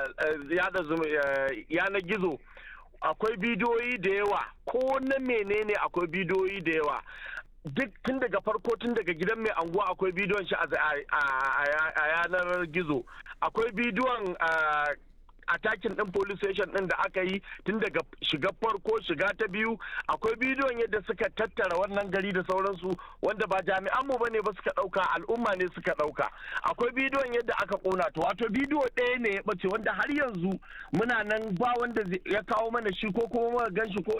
yanar gizo akwai bidiyoyi da yawa ko na menene akwai bidiyoyi da yawa duk tun daga farko tun daga gidan mai anguwa akwai bidiyon shi a yanar gizo akwai bidiyon atakin din police station din da aka yi tun daga shiga farko shiga ta biyu akwai bidiyon yadda suka tattara wannan gari da sauransu wanda ba jami'an mu bane ba suka dauka al'umma ne suka dauka akwai bidiyon yadda aka kona to wato bidiyo ɗaya ne ya bace wanda har yanzu muna nan ba wanda ya kawo mana shi ko kuma muka gan shi ko